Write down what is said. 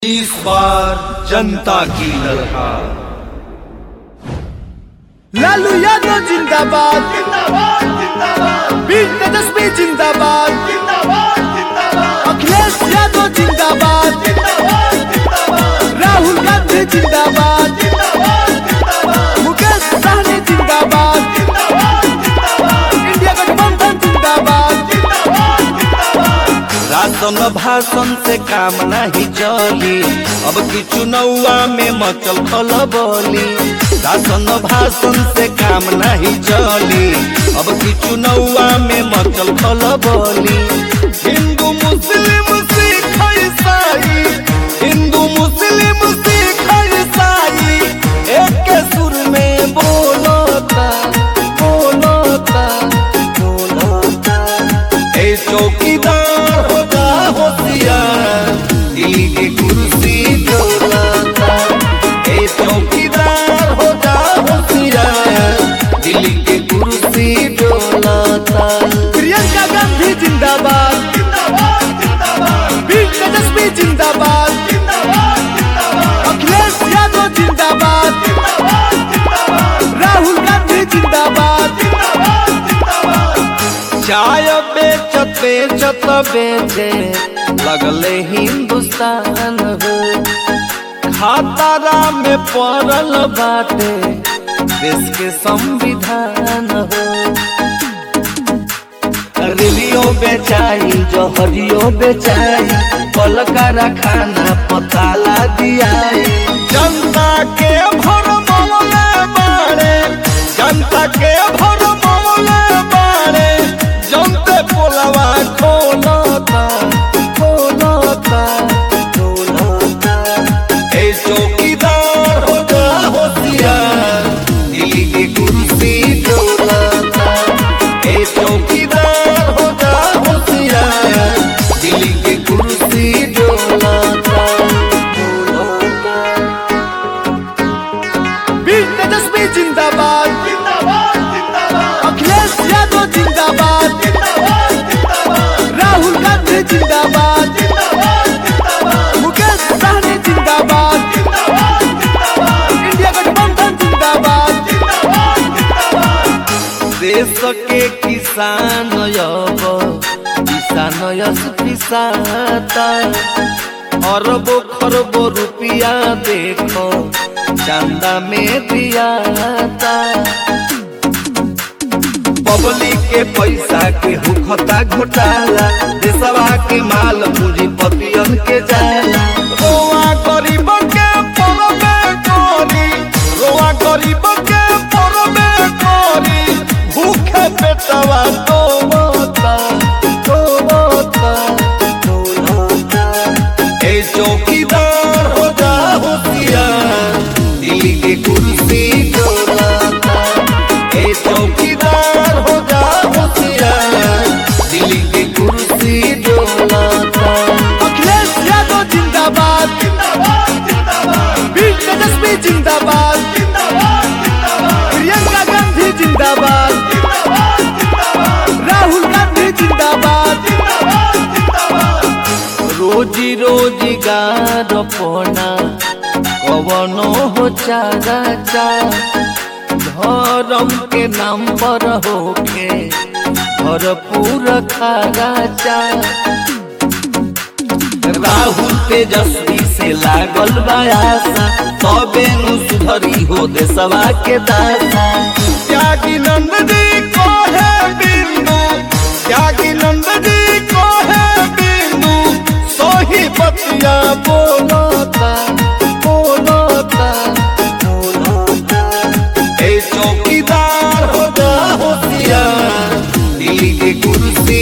इस बार जनता की ललकार लालू यादव जिंदाबाद बीर तेजस्वी जिंदाबाद अखिलेश यादव जिंदाबाद राहुल गांधी जिंदाबाद मुकेश सहनी जिंदाबाद इंडिया गठबंधन जिंदाबाद राशन भाषण से काम नहीं चली अब की चुनौआ में मचल खलबली राशन भाषण से काम नहीं चली अब की चुनौआ में मचल खलबली हिंदू मुस्लिम सिख ईसाई हिंदू मुस्लिम सिख ईसाई एक के सुर में बोलता बोलता बोलता ए चौकीदार होगा होशियार दिल्ली की कुर्सी डोलाता ए चौकीदार होगा होशियार दिल्ली की कुर्सी डोलाता प्रियंका गांधी जिंदाबाद बीर तेजस्वी जिंदाबाद अखिलेश यादव जिंदाबाद राहुल गांधी जिंदाबाद चाय बेचत बेचत बेचे लगले हिंदुस्तान हो खातारा में पड़ल बाटे देश के संविधान हो रेलियो बेचाई जहरियो बेचाई कल कारखाना पताला दियाई जनता के भर मौले बाड़े जनता के भर मौले बाड़े जनते पोलवा खोलता खोलता खोलता ए चौकीदार हो जा होशियार दिल्ली की कुर्सी डोलाता ए चौकीदार हो जा होशियार दिल्ली की कुर्सी डोलाता डोलाता बीर तेजस्वी जिंदाबाद अखिलेश यादव जिंदाबाद राहुल गांधी जिंदाबाद मुकेश सहनी जिंदाबाद इंडिया गठबंधन जिंदाबाद देश के किसान अब किसान यस पिसाता अरबो खरबो रुपया देखो चंदा में दियाता पब्लिक के पैसा के हुखता घोटाला देशवा के माल पूंजीपतियन के जाला रोआ गरीब के परबे करी रोआ गरीब के परबे करी भूखे पेटवा तो मोता तो मोता तो मोता ए चौकीदार हो जा होशियार दिल्ली की कुर्सी डोलाता ए चौकीदार हो जा होशियार दिल्ली की कुर्सी डोलाता अखिलेश यादव जिंदाबाद बीर तेजस्वी जिंदाबाद प्रियंका गांधी जिंदाबाद राहुल गांधी जिंदाबाद रोजी रोजगार पोना कवनो हो चारा चा धर्म के नाम पर होके भरपूर खारा चा राहुल तेजस्वी से लागल बायासा तबे नु सुधरी हो देशवा के दासा त्यागी नंद जी को है बिंदु त्यागी नंद जी को है बिंदु सोही बतिया बोलता बोलता बोलता ए चौकीदार हो जा होशियार दिल्ली की कुर्सी